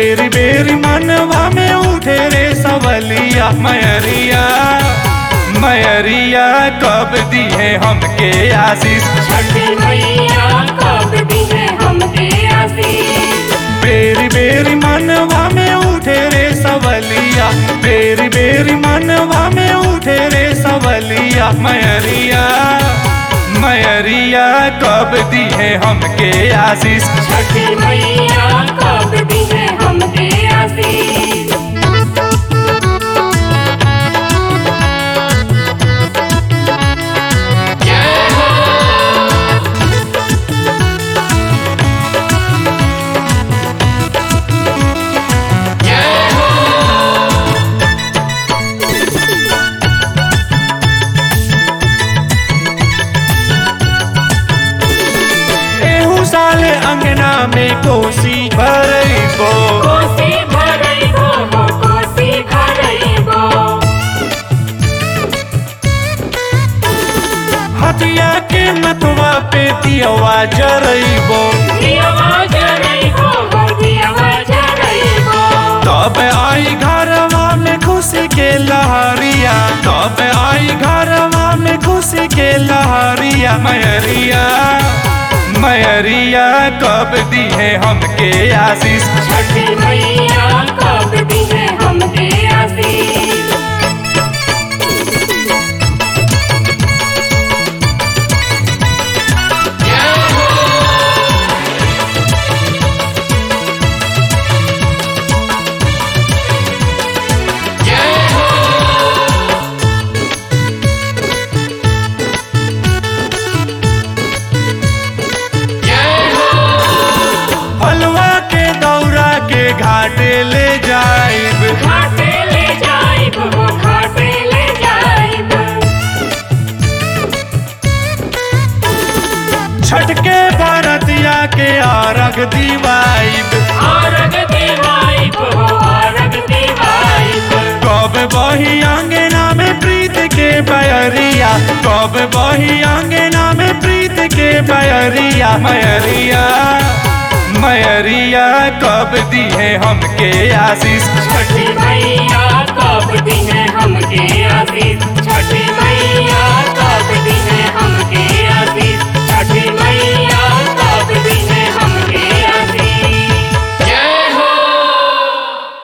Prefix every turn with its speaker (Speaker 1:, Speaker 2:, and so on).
Speaker 1: बेरी बेरी मनवा में उठे रे सवलिया मयरिया मयरिया कब दी है हमके आशीष
Speaker 2: छठी मैया कब दी है हमके आशीष
Speaker 1: बेरी बेरी मनवा में उठे रे सवलिया बेरी बेरी मनवा में उठे रे सवलिया मयरिया मयरिया कब दी है हमके आशीष
Speaker 2: छठी मैया कब दी है हमके आशीष
Speaker 1: एहू साले अंगना में कोसी भरइबो
Speaker 2: कोसी भरइबो हो कोसी भरइबो
Speaker 1: हथिया के मतवा पे दियवा जरइबो
Speaker 2: दियवा जरइबो हो दियवा जरइबो
Speaker 1: तब आई घरवा में खुशी के लहरिया तब आई घरवा में खुशी के लहरिया मयरिया मयरिया कब दी है हमके आशीष
Speaker 2: छठी मैया कब दी है हमके आशीष
Speaker 1: हलवा के दौरा के घाटे ले जाइब
Speaker 2: घाटे ले जाइब हो घाटे ले जाइब
Speaker 1: छठ के भारतिया के आरग दीवाइब
Speaker 2: आरग देवाइब हो आरग देवाइब
Speaker 1: कब बही अंगना में प्रीत के बयरिया कब बही अंगना में प्रीत के बयरिया मयरिया मयरिया कब दी है हमके आशीष
Speaker 2: छठी मैया कब दी है हमके